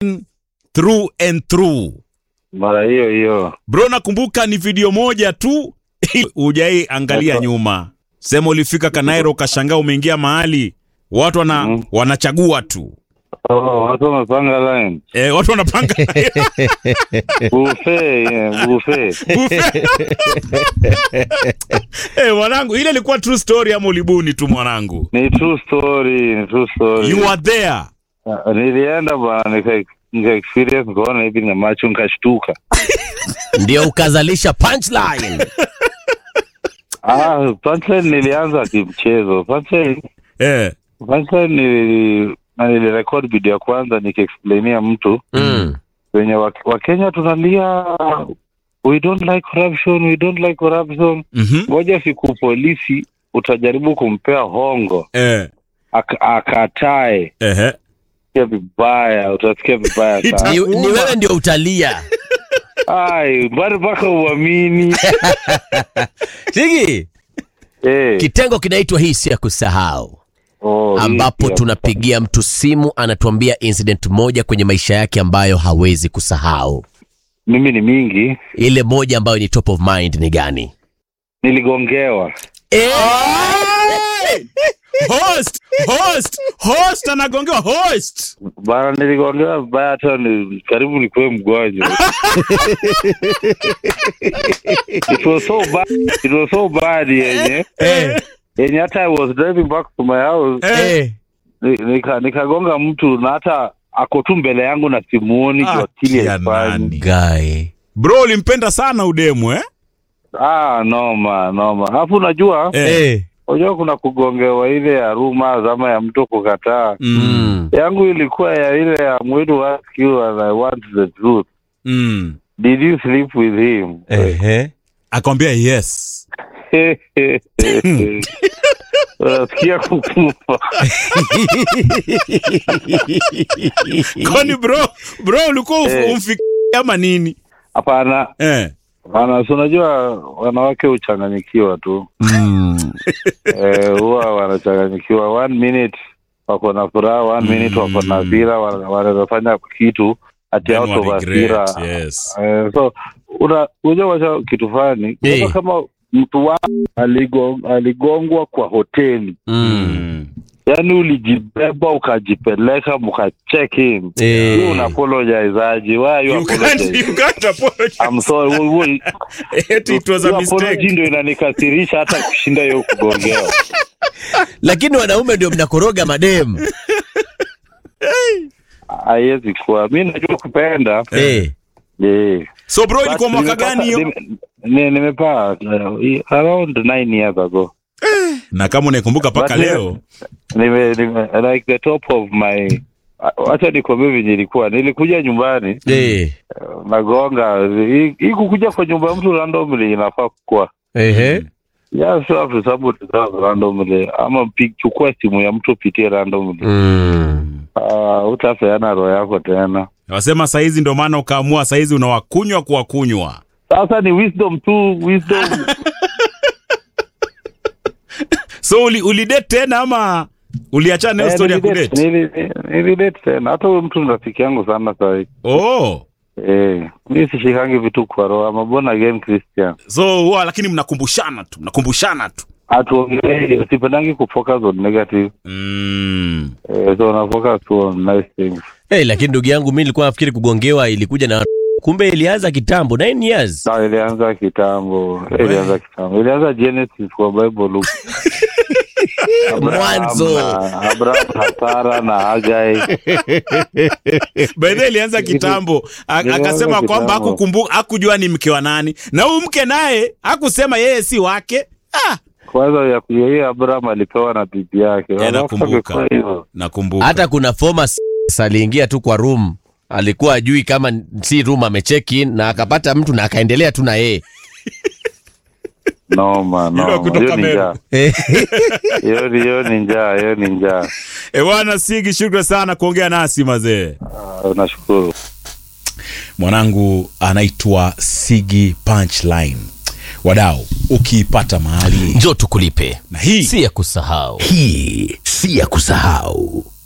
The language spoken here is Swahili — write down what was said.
through and through. mara hiyo hiyo. Bro, nakumbuka ni video moja tu hujai angalia Nako. nyuma. Sema ulifika Kanairo ukashangaa umeingia mahali watu wana, Mhm. wanachagua tu Oh, watu wamepanga line e, watu wanapanga buffet, yeah, buffet. buffet. Eh, mwanangu, ile ilikuwa true story ama ulibuni tu mwanangu? Ni true story, ni true story. You are there. Ah, Nilienda bana nika nika experience nikaona hivi na macho nikashtuka. ndio ukazalisha punchline Ah, punchline nilianza kimchezo. Punchline Eh, punchline nili na nilirekodi video ya kwanza nikiexplainia mtu mm. wenye wa- Wakenya tunalia we don't like corruption, we don't like corruption. mhm, Ngoja siku polisi utajaribu kumpea hongo eh, ak- akatae, ehe. sikia vibaya, utasikia vibaya sana. ni, ni wewe ndio utalia Ai, bado mpaka uamini sigi eh. kitengo kinaitwa hii si ya kusahau Oh, hii ambapo pia. tunapigia mtu simu anatuambia incident moja kwenye maisha yake ambayo hawezi kusahau mimi ni mingi, ile moja ambayo ni top of mind ni gani niligongewa Host, host, host anagongewa host. bana, niligongewa vibaya, hata ni karibu nikuwe mgonjwa. it was so bad, it was so bad yenye Eh, yenye hata I was driving back to my house eh. ni- nika nikagonga mtu na hata ako tu mbele yangu na simuoni Ah, kwa akili kia haifanyi. nani. Guy. Bro, ulimpenda sana udemu eh? Ah, noma noma. Alafu unajua Eh. Eh. unajua kuna kugongewa ile ya ruma zama ya mtu kukataa. Mm. Mm. Yangu ilikuwa ya ile ya mwetu ask you and I want the truth. Mm. Did you sleep with him? Ehe. Akwambia yes. Unasikia kukufa. Kwani bro, bro ulikuwa Eh. uf- umfikia ama nini? Hapana, Eh. hapana, si unajua wanawake huchanganyikiwa tu. Mm. Eh, huwa wanachanganyikiwa. One minute wako na furaha, one minute wako na hasira, wana- wanaweza kitu ati Then out wa of regret, hasira. Yes. Eh, so una unajua wacha kitu fulani Eh. Unajua kama mtu wa aligong, aligongwa kwa hoteli Mm. Mm. yaani ulijibeba ukajipeleka mka check in Eh. you una apologize aje why are you You can't, apologizing you can't apologize. I'm sorry Wo- wo- Eti it was a hiyo apology mistake. ndio inanikasirisha hata kushinda hiyo kugongewa lakini wanaume ndio mnakoroga madem haiwezi kuwa mi najua kupenda Eh. yeah. So bro, ilikuwa But mwaka gani hiyo? nime- ni- nimepaa uh, around nine years ago Na kama unaikumbuka mpaka But leo. nime, nime like the top of my wacha nikwambie venye ilikuwa nilikuja nyumbani Eh. uh, nagonga hii hii kukuja kwa nyumba ya mtu randomly inafaa kuwa Ehe. yeah, so have to sabotage that randomly ama pi- chukua simu ya mtu pitie randomly Mm. uh, utapeana roho yako tena Wasema saizi ndio maana ukaamua saizi unawakunywa kuwakunywa. sasa ni wisdom tu wisdom So uli, ulidate tena ama uliachana na hiyo Eh, story ya nilidate- kudate? nili- nilidate tena hata huyo mtu ni rafiki yangu sana sahii Oh. eh, mi sishikangi vitu kwa roho ama born again christian So huwa lakini mnakumbushana tu, mnakumbushana tu. hatuongelei sipendangi kufocus on negative Mm. eh, so una focus tu on nice things Hey, lakini ndugu yangu mi nilikuwa nafikiri kugongewa ilikuja na kumbe ilianza kitambo 9 years na ilianza kitambo ilianza kitambo ilianza genesis kwa bible look Abraham Mwanzo. na- abraham na sara na hagai By the way, ilianza kitambo A- Ilianza akasema kwamba kitambo. hakukumbuka hakujua ni mke wa nani, na huyu mke naye hakusema yeye si wake. Ah, kwanza ya hiyo abraham alipewa na bibi yake Yeah, Alafu nakumbuka. akifanya hivyo, nakumbuka. hata kuna former s- aliingia tu kwa room alikuwa ajui kama si room amecheck in na akapata mtu na akaendelea tu na yeye noma Yule wa noma kutoka hiyo ni Meru. njaa hiyo ni- hiyo ni njaa hiyo ni njaa E bwana Sigi, shukrani sana kuongea nasi mazee. Ah, nashukuru Mwanangu anaitwa Sigi Punchline. Wadau, ukiipata mahali njo tukulipe na hii si ya kusahau Hii si ya kusahau.